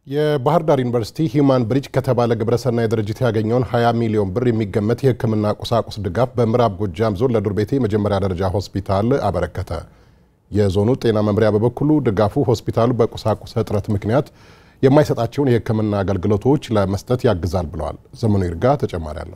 የባህር ዳር ዩኒቨርሲቲ ሂዩማን ብሪጅ ከተባለ ግብረሰናይ ድርጅት ያገኘውን 20 ሚሊዮን ብር የሚገመት የሕክምና ቁሳቁስ ድጋፍ በምዕራብ ጎጃም ዞን ለዱር ቤቴ የመጀመሪያ ደረጃ ሆስፒታል አበረከተ። የዞኑ ጤና መምሪያ በበኩሉ ድጋፉ ሆስፒታሉ በቁሳቁስ እጥረት ምክንያት የማይሰጣቸውን የሕክምና አገልግሎቶች ለመስጠት ያግዛል ብለዋል። ዘመኑ ይርጋ ተጨማሪ አለው።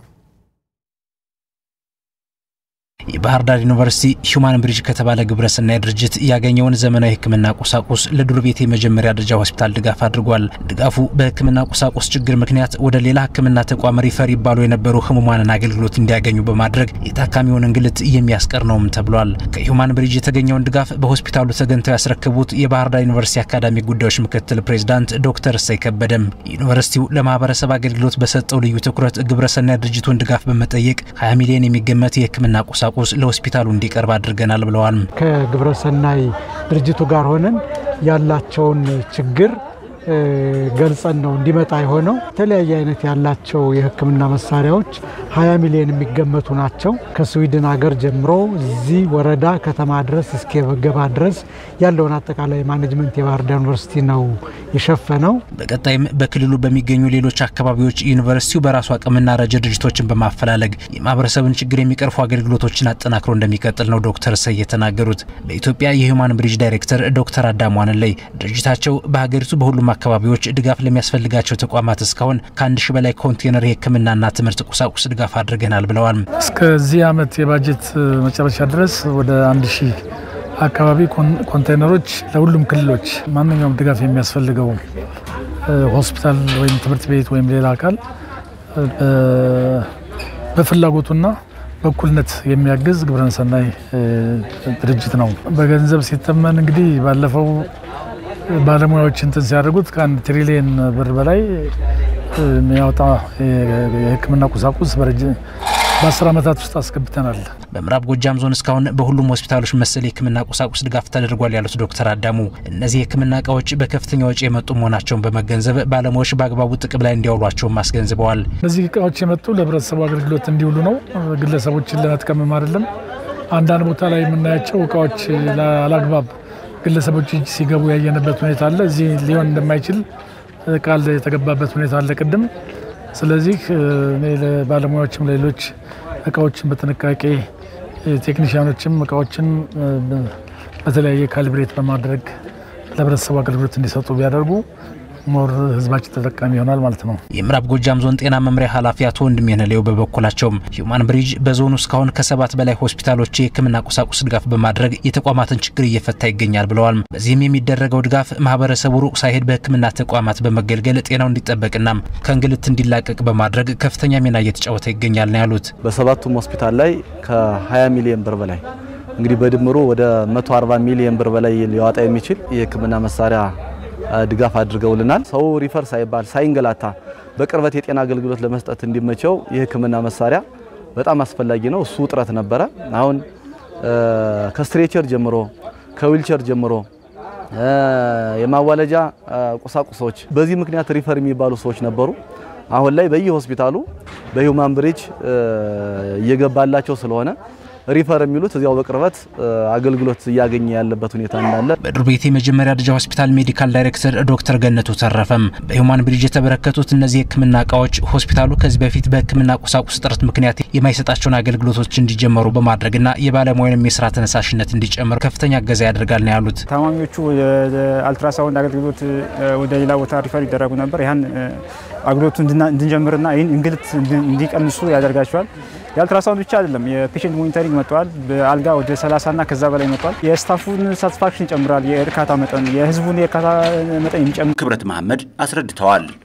የባህር ዳር ዩኒቨርሲቲ ሂዩማን ብሪጅ ከተባለ ግብረሰናይ ድርጅት ያገኘውን ዘመናዊ ሕክምና ቁሳቁስ ለዱር ቤቴ የመጀመሪያ ደረጃ ሆስፒታል ድጋፍ አድርጓል። ድጋፉ በሕክምና ቁሳቁስ ችግር ምክንያት ወደ ሌላ ሕክምና ተቋም ሪፈር ይባሉ የነበሩ ህሙማንን አገልግሎት እንዲያገኙ በማድረግ የታካሚውን እንግልት የሚያስቀር ነውም ተብሏል። ከሂዩማን ብሪጅ የተገኘውን ድጋፍ በሆስፒታሉ ተገኝተው ያስረከቡት የባህር ዳር ዩኒቨርሲቲ አካዳሚ ጉዳዮች ምክትል ፕሬዚዳንት ዶክተር እሰይ ከበደም ዩኒቨርሲቲው ለማህበረሰብ አገልግሎት በሰጠው ልዩ ትኩረት ግብረሰናይ ድርጅቱን ድጋፍ በመጠየቅ 20 ሚሊዮን የሚገመት የሕክምና ቁሳቁስ ቁስ ለሆስፒታሉ እንዲቀርብ አድርገናል ብለዋል። ከግብረሰናይ ድርጅቱ ጋር ሆነን ያላቸውን ችግር ገልጸን ነው እንዲመጣ የሆነው። የተለያየ አይነት ያላቸው የህክምና መሳሪያዎች 20 ሚሊዮን የሚገመቱ ናቸው። ከስዊድን ሀገር ጀምሮ እዚህ ወረዳ ከተማ ድረስ እስከ ገባ ድረስ ያለውን አጠቃላይ ማኔጅመንት የባህር ዳር ዩኒቨርሲቲ ነው የሸፈነው። በቀጣይም በክልሉ በሚገኙ ሌሎች አካባቢዎች ዩኒቨርሲቲው በራሱ አቅምና ረጅ ድርጅቶችን በማፈላለግ የማህበረሰብን ችግር የሚቀርፉ አገልግሎቶችን አጠናክሮ እንደሚቀጥል ነው ዶክተር እሰይ የተናገሩት። በኢትዮጵያ የሂዩማን ብሪጅ ዳይሬክተር ዶክተር አዳሙ ዋንለይ ድርጅታቸው በሀገሪቱ በሁሉም አካባቢዎች ድጋፍ ለሚያስፈልጋቸው ተቋማት እስካሁን ከአንድ ሺህ በላይ ኮንቴነር የህክምናና ትምህርት ቁሳቁስ ድጋፍ አድርገናል ብለዋል። እስከዚህ ዓመት የባጀት መጨረሻ ድረስ ወደ አንድ ሺህ አካባቢ ኮንቴነሮች ለሁሉም ክልሎች ማንኛውም ድጋፍ የሚያስፈልገው ሆስፒታል ወይም ትምህርት ቤት ወይም ሌላ አካል በፍላጎቱና በእኩልነት የሚያግዝ ግብረሰናይ ድርጅት ነው። በገንዘብ ሲተመን እንግዲህ ባለፈው ባለሙያዎች እንትን ሲያደርጉት ከአንድ ትሪሊየን ብር በላይ የሚያወጣ የህክምና ቁሳቁስ በአስር ዓመታት ውስጥ አስገብተናል። በምዕራብ ጎጃም ዞን እስካሁን በሁሉም ሆስፒታሎች መሰል የህክምና ቁሳቁስ ድጋፍ ተደርጓል ያሉት ዶክተር አዳሙ እነዚህ የህክምና እቃዎች በከፍተኛ ወጪ የመጡ መሆናቸውን በመገንዘብ ባለሙያዎች በአግባቡ ጥቅም ላይ እንዲያውሏቸውም አስገንዝበዋል። እነዚህ እቃዎች የመጡ ለህብረተሰቡ አገልግሎት እንዲውሉ ነው፣ ግለሰቦችን ለመጥቀምም አይደለም። አንዳንድ ቦታ ላይ የምናያቸው እቃዎች አላግባብ ግለሰቦች እጅ ሲገቡ ያየንበት ሁኔታ አለ። እዚህ ሊሆን እንደማይችል ቃል የተገባበት ሁኔታ አለ ቅድም። ስለዚህ ለባለሙያዎችም ለሌሎች እቃዎችን በጥንቃቄ ቴክኒሽያኖችም እቃዎችን በተለያየ ካልብሬት በማድረግ ለህብረተሰቡ አገልግሎት እንዲሰጡ ቢያደርጉ ሞር ህዝባችን ተጠቃሚ ይሆናል ማለት ነው። የምዕራብ ጎጃም ዞን ጤና መምሪያ ኃላፊ አቶ ወንድሜ ነሌው በበኩላቸውም ሂዩማን ብሪጅ በዞኑ እስካሁን ከሰባት በላይ ሆስፒታሎች የህክምና ቁሳቁስ ድጋፍ በማድረግ የተቋማትን ችግር እየፈታ ይገኛል ብለዋል። በዚህም የሚደረገው ድጋፍ ማህበረሰቡ ሩቅ ሳይሄድ በህክምና ተቋማት በመገልገል ጤናው እንዲጠበቅና ከእንግልት እንዲላቀቅ በማድረግ ከፍተኛ ሚና እየተጫወተ ይገኛል ነው ያሉት። በሰባቱም ሆስፒታል ላይ ከ20 ሚሊዮን ብር በላይ እንግዲህ በድምሩ ወደ 140 ሚሊዮን ብር በላይ ሊያወጣ የሚችል የህክምና መሳሪያ ድጋፍ አድርገውልናል። ሰው ሪፈር ሳይባል ሳይንገላታ በቅርበት የጤና አገልግሎት ለመስጠት እንዲመቸው የህክምና መሳሪያ በጣም አስፈላጊ ነው። እሱ ውጥረት ነበረ። አሁን ከስትሬቸር ጀምሮ ከዊልቸር ጀምሮ የማዋለጃ ቁሳቁሶች በዚህ ምክንያት ሪፈር የሚባሉ ሰዎች ነበሩ። አሁን ላይ በየሆስፒታሉ በሂዩማን ብሪጅ እየገባላቸው ስለሆነ ሪፈር የሚሉት እዚያው በቅርበት አገልግሎት እያገኘ ያለበት ሁኔታ እንዳለ በዱር ቤቴ የመጀመሪያ ደረጃ ሆስፒታል ሜዲካል ዳይሬክተር ዶክተር ገነቱ ተረፈም በሂዩማን ብሪጅ የተበረከቱት እነዚህ የህክምና እቃዎች ሆስፒታሉ ከዚህ በፊት በህክምና ቁሳቁስ እጥረት ምክንያት የማይሰጣቸውን አገልግሎቶች እንዲጀመሩ በማድረግና የባለሙያንም የስራ ተነሳሽነት እንዲጨምር ከፍተኛ እገዛ ያደርጋል ነው ያሉት። ታማሚዎቹ አልትራሳውንድ አገልግሎት ወደ ሌላ ቦታ ሪፈር ይደረጉ ነበር። ይህን አገልግሎቱ እንድንጀምርና ይህን እንግልት እንዲቀንሱ ያደርጋቸዋል። የአልትራሳውንድ ብቻ አይደለም፣ የፔሽንት ሞኒተሪንግ መጥተዋል። በአልጋ ወደ 30 እና ከዛ በላይ መጥተዋል። የስታፉን ሳቲስፋክሽን ይጨምራል። የእርካታ መጠን የህዝቡን የእርካታ መጠን የሚጨምር ክብረት መሐመድ አስረድተዋል።